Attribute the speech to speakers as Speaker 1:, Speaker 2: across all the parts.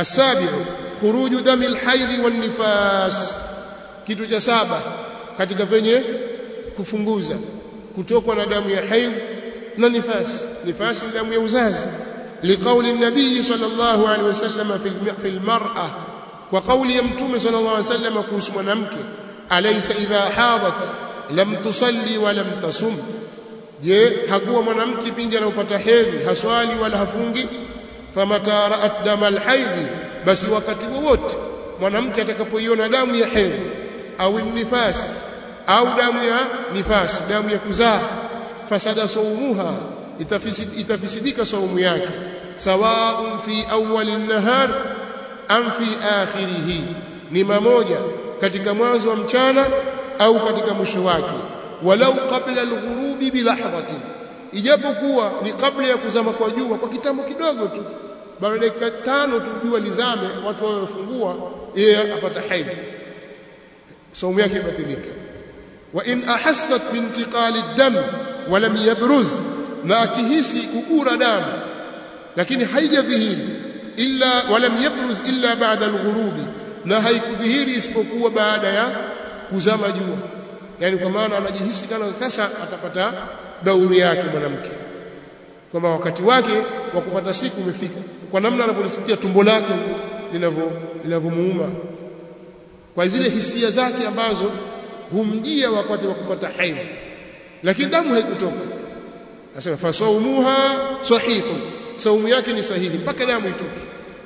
Speaker 1: asabiu khuruju dami alhaidhi wan nifas kitu cha saba katika penye kufunguza kutokwa na damu ya haidh na nifas nifasi ni damu ya uzazi liqauli nabii sallallahu alaihi wasallam fi almar'a wa qawli ya mtume sallallahu alaihi wasallam kuhusu mwanamke alaysa idha hadat lam tusalli wa lam tasum je hakuwa mwanamke pindi anapopata hedhi haswali wala hafungi famata ra'at dama alhaidhi basi wakati wowote mwanamke atakapoiona damu ya hedhi au nifas au damu ya nifas damu ya kuzaa fasada saumuha itafisidika saumu yake sawaun fi awwal an-nahar am fi akhirih ni mamoja katika mwanzo wa mchana au katika mwisho wake walau qabla al-ghurubi bilahdhatin ijapokuwa ni kabla ya kuzama kwa jua kwa kitambo kidogo tu baada ya dakika tano tu jua lizame watu wao wafungua yeye apata haidh saumu yake ibatilika wa in ahassat bintiqali ad-dam wa lam yabruz na akihisi kugura damu lakini haijadhihiri illa wa lam yabruz illa ba'da al-ghurubi na haikudhihiri isipokuwa baada ya kuzama jua yani kwa maana anajihisi kana sasa atapata dauri yake mwanamke kwamba wakati wake wa kupata siku umefika kwa namna anapolisikia tumbo lake linavyo linavyomuuma kwa zile hisia zake ambazo humjia wakati wa kupata haidh lakini damu haikutoka anasema fasaumuha sahihun saumu yake ni sahihi mpaka damu itoke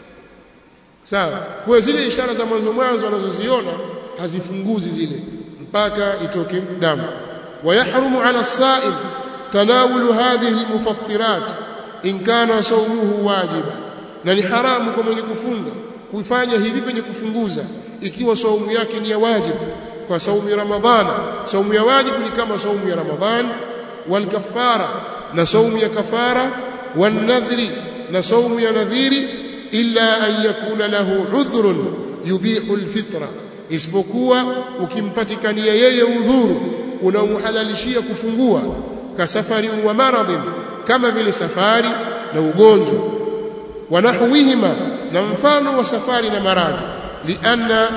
Speaker 1: sawa kwa zile ishara za mwanzo mwanzo anazoziona hazifunguzi zile mpaka itoke damu ويحرم على الصائم تناول هذه المفطرات إن كان صومه واجبا na ni haramu kwa mwenye kufunga kuifanya hivi kwenye kufunguza ikiwa saumu yake ni ya wajibu kwa saumu ya ramadhana saumu ya wajibu ni kama saumu ya ramadhan wal kafara na saumu ya kafara wan nadhri na saumu ya nadhiri illa an yakuna lahu udhrun yubihu alfitra isipokuwa ukimpatikania yeye udhuru unaomhalalishia kufungua kasafari wa maradhin kama vile safari na ugonjwa wanahwihima na mfano wa safari na maradhi lianna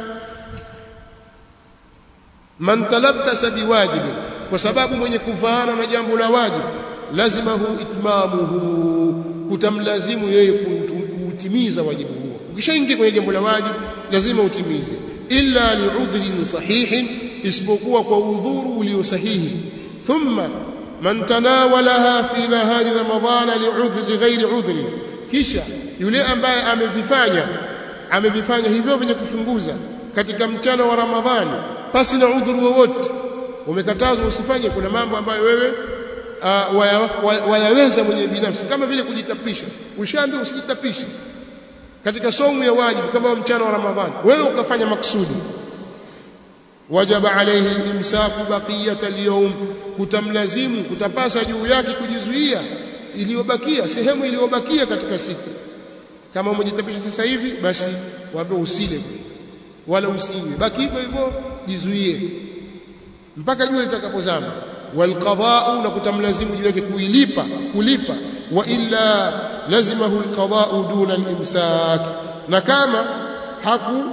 Speaker 1: man talabbasa biwajibi kwa sababu mwenye kuvaana na jambo la wajibu lazima hu itmamuhu kutamlazimu yeye kuutimiza wajibu huo ukishaingia kwenye jambo la wajibu lazima utimize illa li'udhrin sahihin isipokuwa kwa udhuru ulio sahihi thumma man tanawalaha fi nahari ramadhana li'udhri ghairi udhri kisha yule ambaye amevifanya amevifanya hivyo vyenye kufunguza katika mchana wa ramadhani pasi na udhuru wowote umekatazwa usifanye kuna mambo ambayo wewe uh, wayaweza waya mwenye binafsi kama vile kujitapisha ushaambiwa usijitapishe katika somu ya wajibu kama mchana wa ramadhani wewe ukafanya maksudi wajaba alayhi al-imsaku baqiyata al-yawm kutamlazimu kutapasa juu yake kujizuia iliyobakia sehemu iliyobakia katika siku kama umejitapisha sasa hivi basi waambie usile wala usinywe baki hivyo hivyo jizuie mpaka jua litakapozama walqada'u na kutamlazimu juu yake kuilipa kulipa wa illa lazimahu alqada'u duna al-imsak na kama haku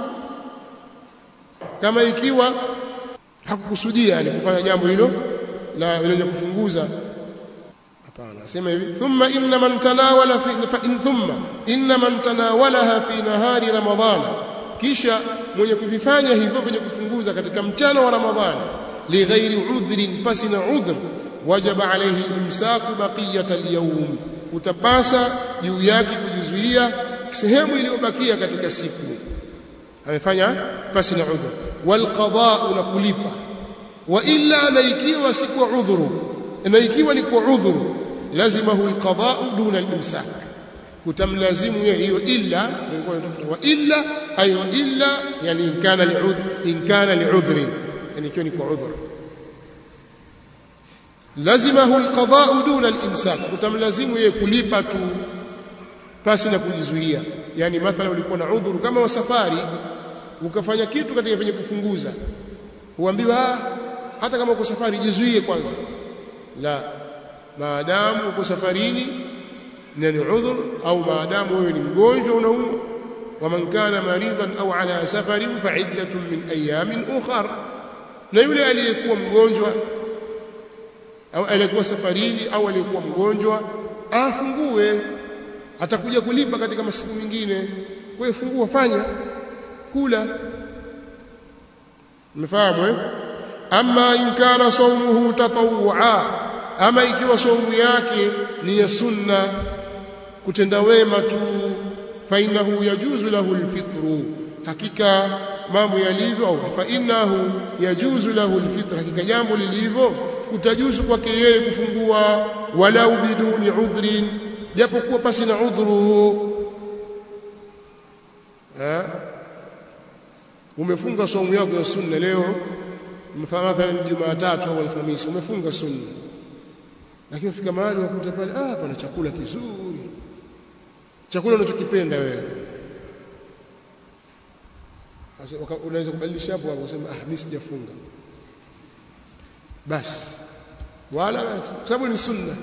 Speaker 1: kama ikiwa hakukusudia yani kufanya jambo hilo la lenye kufunguza hapana sema hivi thumma inna man tanawala fi fa in thumma inna man tanawalaha fi nahari ramadhana kisha mwenye kuvifanya hivyo kwenye kufunguza katika mchana wa ramadhani lighairi udhrin pasi na udhr wajaba alayhi imsaku baqiyata al-yawm utapasa juu yake kujizuia sehemu iliyobakia katika siku amefanya pasi na udhur walqada'u na kulipa wa illa na ikiwa si kwa udhuru na ikiwa ni kwa udhuru lazimahu alqada'u duna alimsak kutamlazimu yeye hiyo illa nilikuwa natafuta wa illa ayo illa yani in kana li'udhr in kana li'udhrin yani ikiwa ni kwa udhur lazimahu alqada'u duna alimsak kutamlazimu yeye kulipa tu pasi na kujizuia yani mathala ulikuwa na udhuru kama wa safari ukafanya kitu katika venye kufunguza huambiwa hata kama uko safari jizuie kwanza la maadamu uko safarini na ni udhur au maadamu wewe ni mgonjwa unaumwa waman kana maridan au ala safarin faiddatun min ayamin ukhar na yule aliyekuwa mgonjwa au aliyekuwa safarini au aliyekuwa mgonjwa afungue atakuja kulipa katika masiku mengine kwa hiyo fungua fanya kula mmefahamu eh ama in kana sawmuhu tatawwa ama ikiwa saumu yake ni ya sunna kutenda wema tu fa innahu yajuzu lahu alfitru hakika mambo yalivyo au fa innahu yajuzu lahu alfitr hakika jambo lilivyo kutajuzu kwake yeye kufungua walau biduni udhrin japokuwa pasi na udhuru eh umefunga saumu yako ya sunna leo mathalan Jumatatu au Alhamisi umefunga sunna lakini ufika mahali wakuta pale ah pana chakula kizuri chakula unachokipenda wewe sasa unaweza kubadilisha hapo hapo useme ah mimi sijafunga basi wala basi kwa sababu ni sunna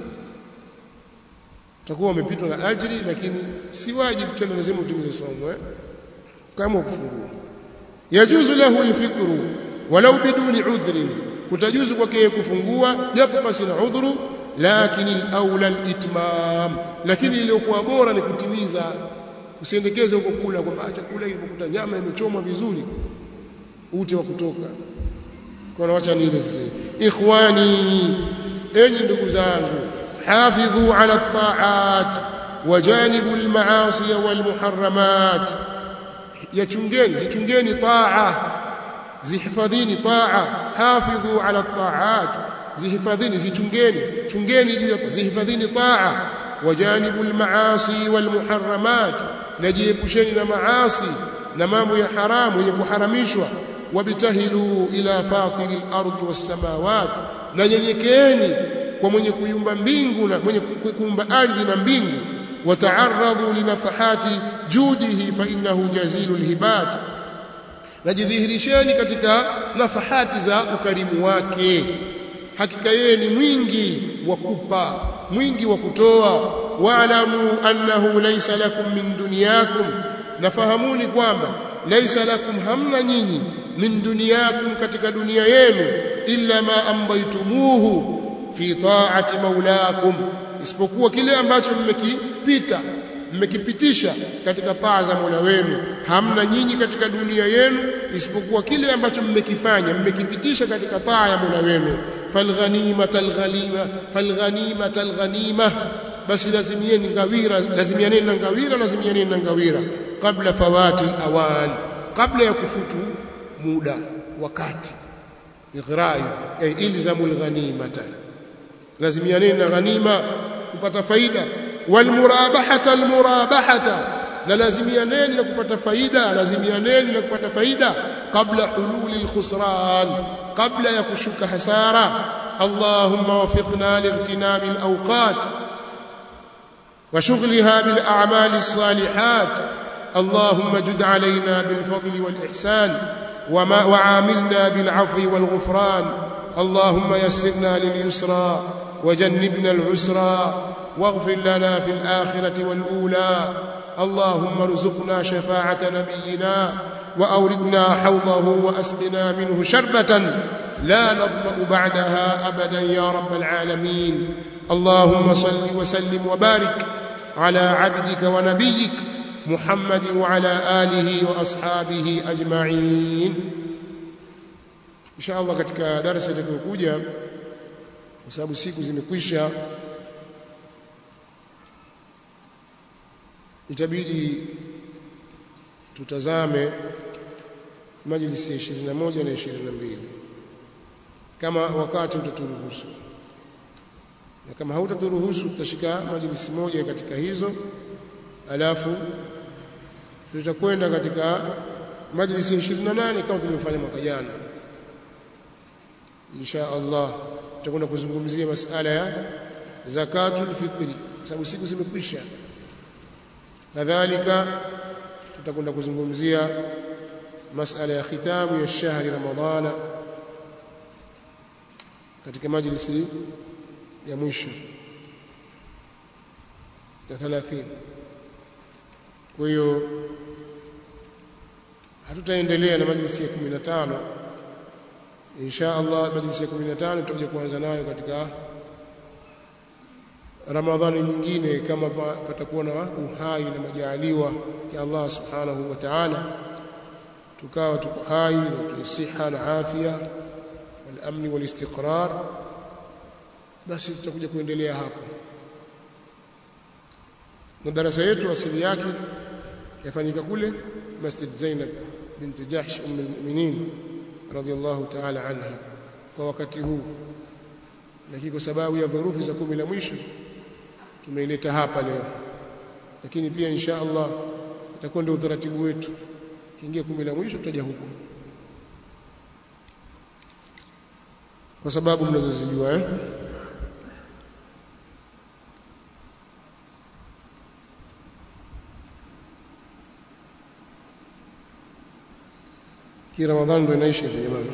Speaker 1: utakuwa umepitwa na ajiri lakini si wajibu tena lazima utimize somo eh kama kufungua yajuzu lahu alfitru walau biduni udhrin kutajuzu kwake kufungua japo basi na udhuru lakini al-aula al-itmam lakini iliyokuwa bora ni kutimiza usiendekeze huko kula kwamba chakula ilikuta nyama imechomwa vizuri ute wa kutoka kwa wacha nile sasa ikhwani enyi ndugu zangu hafidhu ala at-ta'at wajanibu al-ma'asi wal-muharramat yachungeni zichungeni taa zihifadhini taa hafidhu ala at-ta'at zihifadhini zichungeni chungeni juu ya zihifadhini taa wajanibu al-ma'asi wal-muharramat najiepusheni na maasi na mambo ya haramu yenye kuharamishwa wabtahilu ila fatiri al-ardi was-samawat na nyenyekeeni kwa mwenye kuiumba mbingu na mwenye kuumba ardhi na mbingu wata'arradu linafahati judihi fa innahu jazilul hibat najidhihirisheni katika nafahati za ukarimu wake hakika yeye ni mwingi wa kupa mwingi wa kutoa waalamu annahu laysa lakum min dunyakum nafahamuni kwamba laysa lakum hamna nyinyi min dunyakum katika dunia yenu illa ma amdaytumuhu fi ta'ati maulakum isipokuwa kile ambacho mmekipita mmekipitisha katika taa za Mola wenu hamna nyinyi katika dunia yenu isipokuwa kile ambacho mmekifanya mmekipitisha katika taa ya Mola wenu falghanimata alghanima falghanimata alghanima basi lazimieni ngawira lazimianeni na ngawira lazimianeni na ngawira kabla fawati awan kabla ya kufutu muda wakati ighrai ay ilzamul ghanimata lazimianeni na ghanima kupata faida walmurabahata almurabahata na lazimianeni na kupata faida lazimianeni na kupata faida kabla hululi alkhusran kabla ya kushuka hasara allahumma wafiqna lightinami alawqat وشغلها بالأعمال الصالحات اللهم جد علينا بالفضل والإحسان وما وعاملنا بالعفو والغفران اللهم يسرنا لليسرى وجنبنا العسرى واغفر لنا في الآخرة والأولى اللهم ارزقنا شفاعة نبينا وأوردنا حوضه وأسقنا منه شربة لا نظمأ بعدها أبدا يا رب العالمين اللهم صل وسلم وبارك على عبدك ونبيك محمد وعلى آله وأصحابه أجمعين إن شاء الله katika darasa litakayokuja kwa sababu siku zimekwisha itabidi tutazame majlisi ya 21 na 22 kama wakati utaturuhusu na kama hautaturuhusu tutashika majlisi moja katika hizo alafu tutakwenda katika majlisi ya 28 kama tulivyofanya mwaka jana insha Allah tutakwenda kuzungumzia masala ya zakatul fitri kwa sababu siku zimekwisha kadhalika tutakwenda kuzungumzia masala ya khitamu ya shahri ramadhana katika majlisi ya mwisho ya 30 kwa hiyo hatutaendelea na majlisi ya 15 insha Allah majlisi ya 15 tutakuja kuanza nayo katika Ramadhani nyingine kama patakuwa na uhai na majaliwa ya Allah subhanahu wa ta'ala tukawa tuko hai na tusiha na afya wal amni wal istiqrar basi tutakuja kuendelea hapo na darasa yetu asili yake yafanyika kule Masjid Zainab binti Jahsh umm almu'minin radiyallahu ta'ala anha kwa wakati huu lakini kwa sababu ya dhurufu za kumi la mwisho tumeileta hapa leo lakini pia insha Allah itakuwa ndio utaratibu wetu kiingia kumi la mwisho tutaja huku kwa sababu mnazozijua eh ki Ramadhani ndio inaisha hivi jamani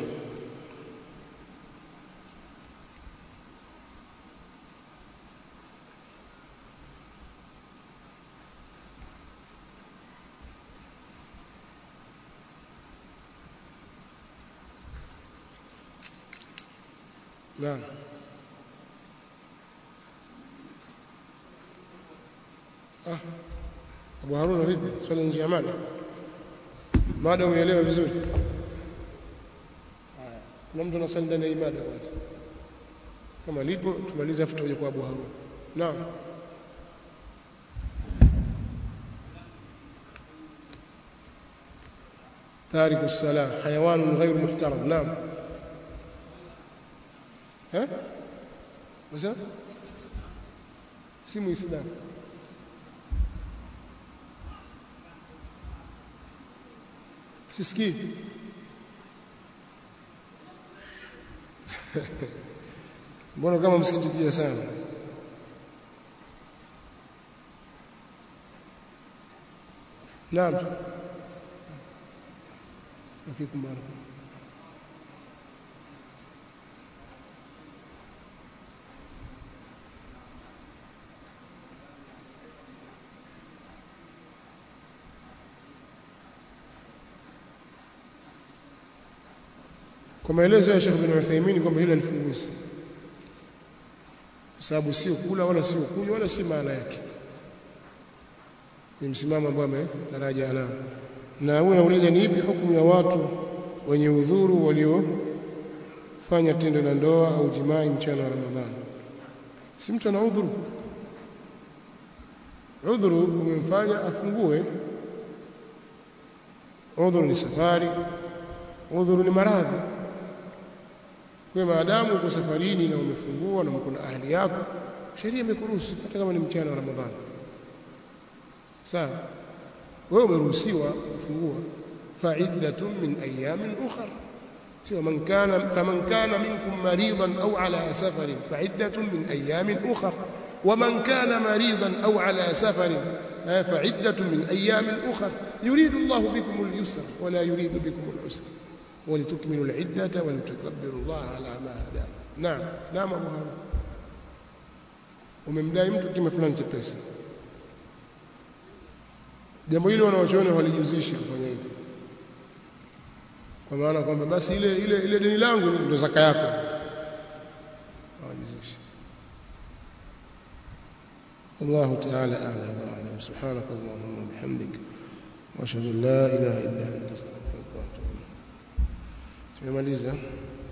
Speaker 1: نعم ah Abu Haruna vipi swali nje ya mada mada umeelewa vizuri haya kuna mtu anaswali ndani ya mada kwanza kama lipo tumalize afu tuje kwa Abu Haruna naam تارك الصلاة حيوان غير محترم نعم ها مثلا si muislamu sisikii mbona kama msikitikia sana naam afikum baraka kwa maelezo ya Sheikh bin Uthaymeen kwamba hilo alifunguzi kwa sababu sio kula wala sio kunywa wala si maana yake ni msimamo ambao ametaraja nao na huwa nauliza ni ipi hukumu ya watu wenye udhuru waliofanya tendo la ndoa au jimai mchana wa Ramadhani si mtu ana udhuru udhuru umemfanya afungue udhuru ni safari udhuru ni maradhi kwa maadamu uko safarini na umefungua na mko na ahli yako sheria imekuruhusu hata kama ni mchana wa Ramadhani sawa wewe umeruhusiwa kufungua fa'iddatun min ayamin ukhra sio man kana faman kana minkum maridan aw ala safarin fa'iddatun min ayamin ukhra ومن كان مريضا أو على سفر فعدة من أيام أخر يريد الله بكم اليسر ولا يريد بكم العسر ولتكملوا العدة ولتكبروا الله على ما هداكم نعم نعم أبو هارون umemdai mtu kima fulani cha pesa jambo hilo wanawachuoni walijiuzishi kufanya hivyo kwa maana kwamba basi ile ile ile deni langu ndio zaka yako hawajiuzishi الله تعالى أعلى وأعلم سبحانك اللهم وبحمدك وأشهد أن لا إله إلا أنت أستغفرك وأتوب إليك tumemaliza